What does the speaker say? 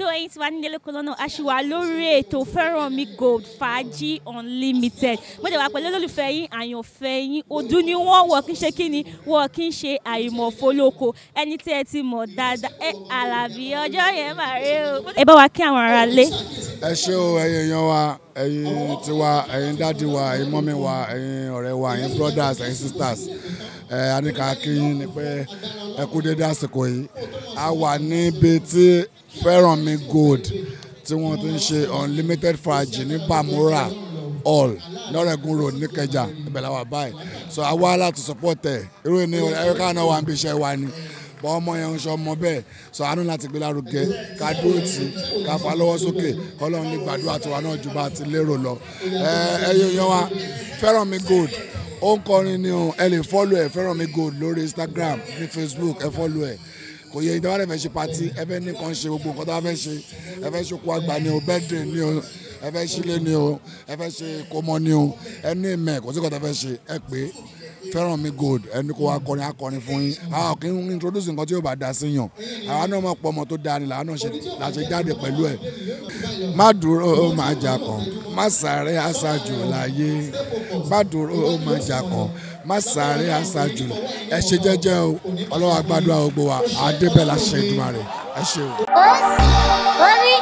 ètò ẹ̀yin tí wà nílé lóko lọ́nà aṣíwá lórí ètò fẹ́ràn mi gold fàájì unlimited mo dẹ̀ wá pẹ̀lú olólùfẹ́ yín àyànfẹ́ yín ojú ni wọ́n wọ̀ kí n ṣe kí ni wọ́n kí n ṣe àìmọ̀fólóko ẹni tí ẹ ti mọ̀ dáadáa ẹ àlàbí ọjọ́ yẹn máa rí o. ẹ bá wa kí àwọn ará lé. ẹ ṣé o ẹ̀yin èèyàn wa ẹ̀yin tiwa ẹ̀yin dáàdi wa ẹ̀yin mọ́mí wa ẹ̀yin ọ̀rẹ́ wa ẹ̀yin brothers ẹ̀yin sisters ẹ anika kíyìn ni pé ẹ kú dédé àsìkò yìí a wà níbi tí fẹ́ràn mi gold tí wọ́n ti ń ṣe unlimited fàájì ní bamura hall lọ́rẹ̀gùn road níkẹjà ibẹ̀ la wà báyìí so a wá láti support ẹ̀ irú ẹni ẹ̀ka náà wà ń bí iṣẹ́ wa ni bọ́ ọmọ yẹn ń sọ ọmọ bẹ́ẹ̀ sọ àánú láti gbé lárugẹ ká dúró tì í ká fa lọ́wọ́ sókè kọ́lọ́run lè gbàdúrà tiwa náà ju bá a ti lérò lọ. ẹ ẹ yóò yan wa fẹ́ràn mi gold ó ń kọrin ni o ẹ lè fọ́lù ẹ fẹ́ràn mi gold lórí instagram ní facebook ẹ fọ́lù ẹ kò yẹ ìdáwọ́ rẹ̀ fẹ́ ṣe pati ẹ fẹ́ ní kan ṣe gbogbo nǹkan tó bá fẹ́ ṣe ẹ fẹ́ ṣokú àgbà ni o birthday ni o ẹ fẹ́ sílé ni o ẹ fẹ́ ṣe kọ́mọ ni o ẹ ní ìmẹ̀ kò sí kò tó fẹ́ ṣe ẹ pé fẹ́ràn mi gold ẹni kó wa kọrin akọrin fún yín àwọn kì í introduce nǹkan tí yóò bá da sí yàn àwa náà mọ̀ pọ̀ ọmọ tó da ni làwọn náà la ṣe jáde pẹ̀lú ẹ̀ má dúró ó máa jà kàn má sáré aṣáájú láyé má dúró ó máa jà kàn má sáré aṣáájú ẹ ṣe jẹ́jẹ́ o ọlọ́wọ́ àgbàdo àwọn gbogbo wa àdébẹ̀ la ṣe ìdúmọ̀ rẹ̀ ẹ ṣe o. Omi